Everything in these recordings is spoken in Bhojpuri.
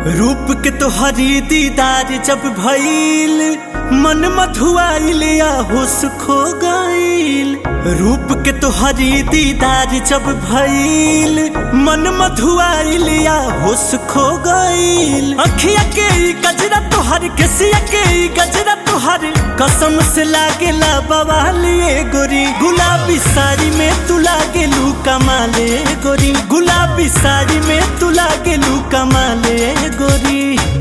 रूप के तोहरी दीदार जब भइल मन मधुआइल या होश खो गइल रूप के तोहरी दीदार जब भइल मन मधुआइल या होश खो गइल अखिया के ई गजरा तोहर केसिया के ई गजरा तोहर कसम से लागेला बवालिए गोरी गुलाबी साड़ी में तू लागेलू कमाले गोरी गुलाबी साड़ी में तू लागेलू कमाले गोरी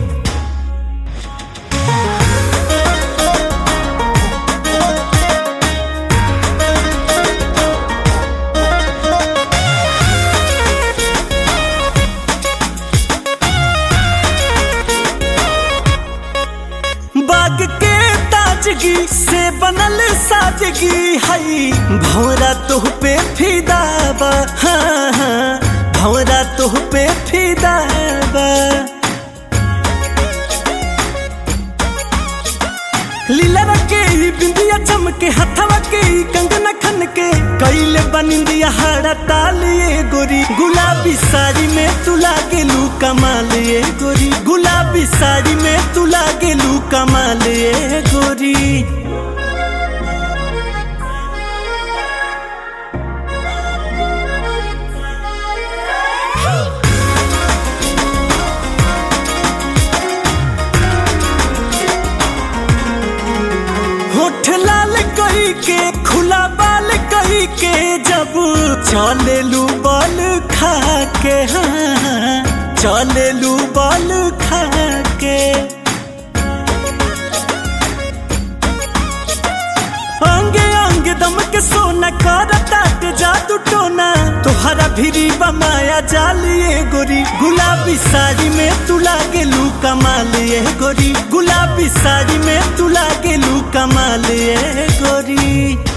बाग के ताजगी से बनल सादगी हई भौरा तोह पे फिदा बा हाँ हाँ भौरा तोह पे फिदा बा लीला के ई बिंदिया चमके हथवा के ई कंगना खन के कैले बनिंदिया हाड़ा तालिए गोरी गुलाबी साड़ी में तू लागेलू कमालिए गोरी गुलाबी साड़ी में तू लागेलू कमालिए गोरी होठ लाल कही के खुला बाल कही के जब चलेलू बाल खा के हाँ चलेलू बाल खा के अंगे अंगे दम के सोना कर ताट जादू टोना तोहरा भिरी बमाया जालिए गोरी गुलाबी साड़ी में तू लागेलू कमालिए गोरी गुलाबी साड़ी में तू लागेलू कमालिए गोरी